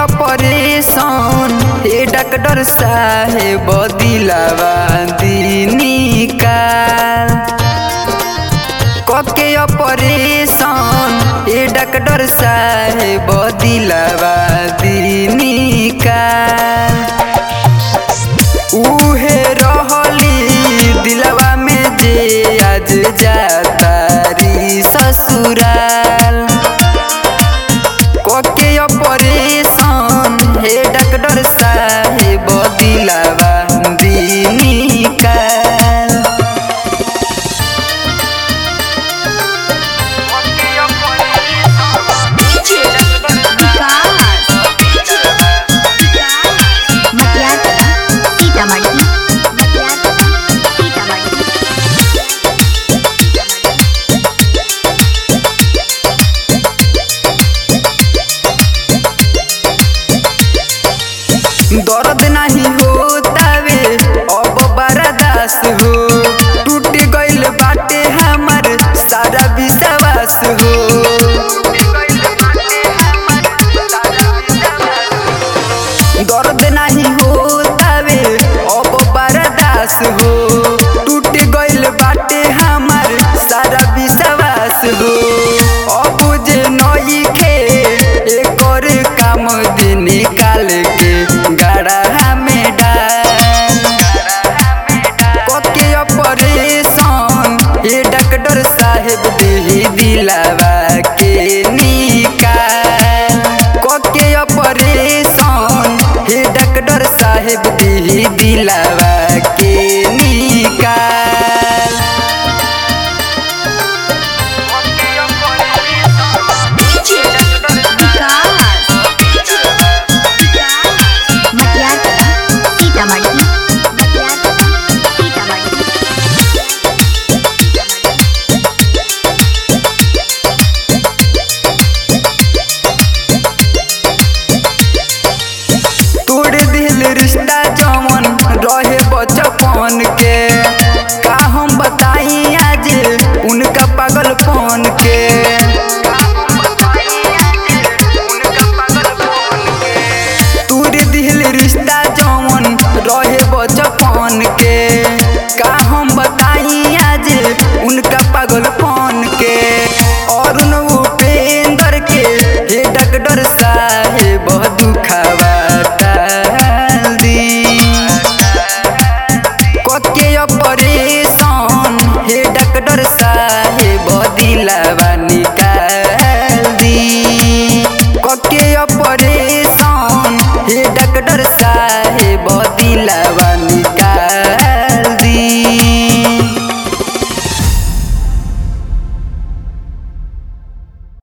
operation हे doctor साहेब दिलावा दीनी काल कके ऑपरेशन हे डॉक्टर साहेब दिलावा दीनी काल उहे रहली दिलवा में जे आज जातारी ससुराल कके ऑपरेशन हे डॉक्टर साहेब दिलवा दीनी काल डीजे विकास मटियार सीतामढ़ी मटियार सीतामढ़ी दर्द नहीं होतावे अब बर्दाश्त हो टूट गइल बाटे हमर सारा विश्वास हो दर्द नहीं होतावे अब बर्दाश्त हो टूट गइल बाटे हमर सारा विश्वास हो अब जे नई खे एकर काम दिन निकाल के गड़ा में डाल कके ऑपरेशन हे डॉक्टर साहेब देही दिलावा के निकाल कके ऑपरेशन हे डॉक्टर साहेब देही दिलावा के निकाल डीजे विकास मटियार सीतामढ़ी मटियार सीतामढ़ी तोड़ दिल रिश्ता जमन रहे बचपन के का हम बताई आज उनका पागलपन के तोड़ दिल रिश्ता जमन रहे बचपन के का हम बताई आज उनका पागलपन के और उन उपेंद्र के हे डॉक्टर साहेब दुखावा टाल दी कके ऑपरेशन